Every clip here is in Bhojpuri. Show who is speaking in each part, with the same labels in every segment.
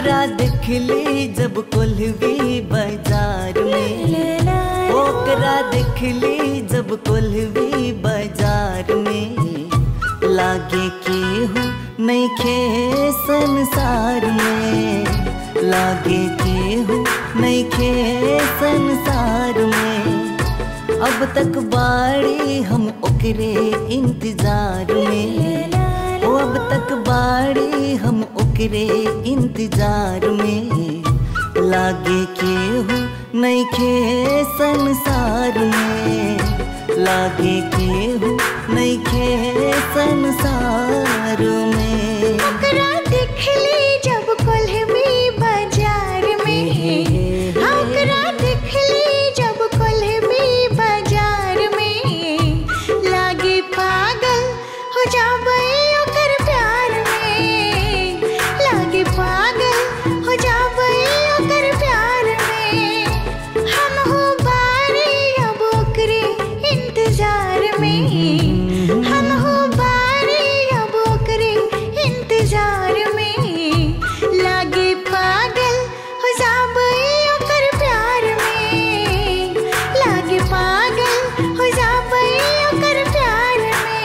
Speaker 1: ओकरा देखली जब कोल्हवी बाजार में ओकरा देखली जब कोल्हवी बाजार में लागे केहू नहीं खे संसार में लागे केहू नहीं खे संसार में अब तक बाड़ी हम ओकरे इंतजार में ओ अब तक बाड़ी हम ओकरे इंतजार में लागे केहू नहीं खे संसार में लागे केहू नहीं खे संसार में
Speaker 2: ओकरा देखली जब कोल्हवी बाजार में हाँ, ओकरा देखली जब कोल्हवी बाजार में लागे पागल हो जाबै ओकर प्यार में लागे पागल हो जाबै ओकर प्यार में हम हो बारी अब ओकरे इंतजार में हम हो बारी अब ओकरे इंतजार में लागे पागल हो जाबै ओकर प्यार में लागे पागल हो जाबै ओकर प्यार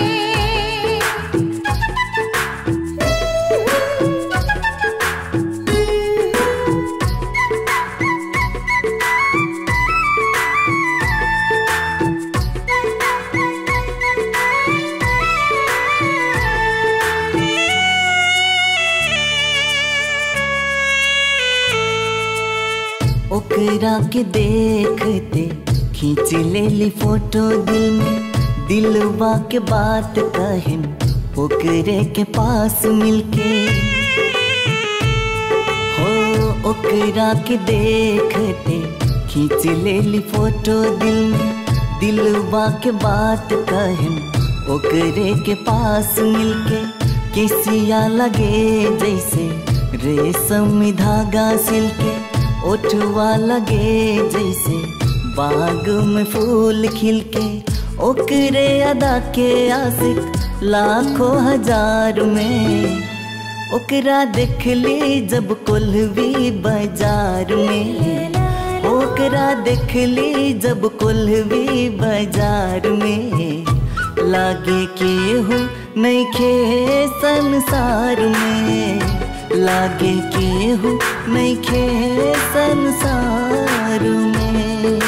Speaker 1: ओकरा के देखते खींच लेली फोटो दिल में दिलवा के बात कहन ओकरे के पास मिलके हो ओकरा के देखते खींच लेली फोटो दिल में दिलवा के बात कहन ओकरे के पास मिलके किसिया लगे जैसे रेशम धागा सिलके ओठवा लगे जैसे बाग में फूल खिलके ओकरे अदा के आशिक लाखों हजार में ओकरा देखली जब कोल्हवी बाजार में ओकरा देखली जब कोल्हवी बाजार में लागे केहू नहीं खे संसार में लागे केहू नहीं खे संसार में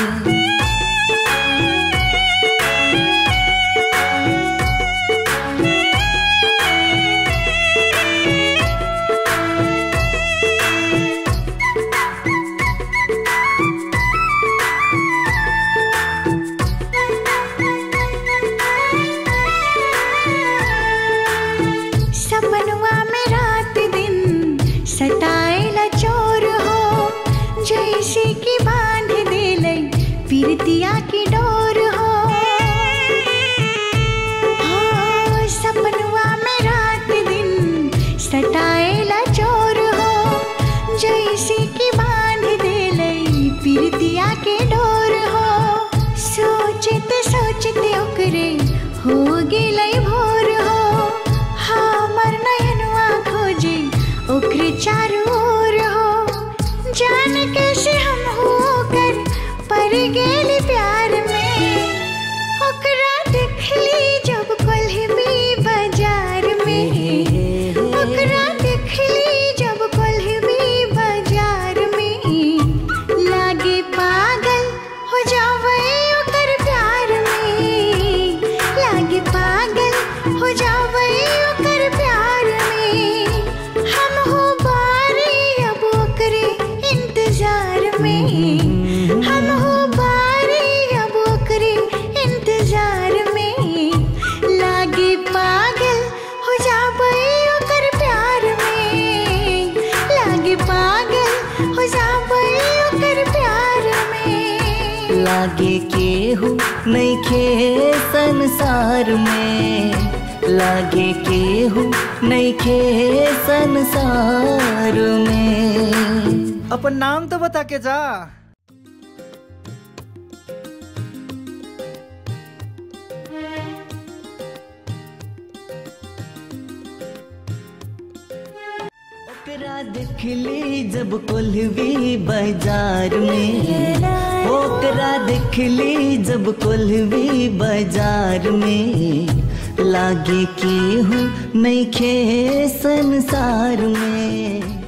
Speaker 2: सपनवा में रात दिन सताएला चोर हो जैसे कि बांध देले पीरतिया की डोर हो हाँ, सपनवा में रात दिन सताएला चोर हो जैसे कि बांध देले पीरतिया के डोर हो सोचते सोचते ओकरे हो गेलै भोर हो हमर नयनवा खोजे ओकरे चारू ओर हो जान कैसे हम हो कर पर गेली प्यार में ओकरा देखली जब कोल्हवी बाजार में ओकरा देखली जब कोल्हवी बाजार में लागे पागल हो जावे ओकर प्यार में लागे पागल हो जावे ओकर प्यार में हम हो बारी अब ओकरे इंतजार में हम हो बारी अब ओकरे इंतजार में लागे पागल हो जावे ओकर प्यार में लागे पागल हो जावे ओकर प्यार में
Speaker 1: लागे केहू नहीं खे संसार में लागे केहू नहीं खे संसार में
Speaker 3: अपन नाम तो बता के जा
Speaker 1: ओकरा देखली जब कोल्हवी बाजार में ओकरा देखली जब कोल्हवी बाजार में लागे केहू नहीं खे संसार में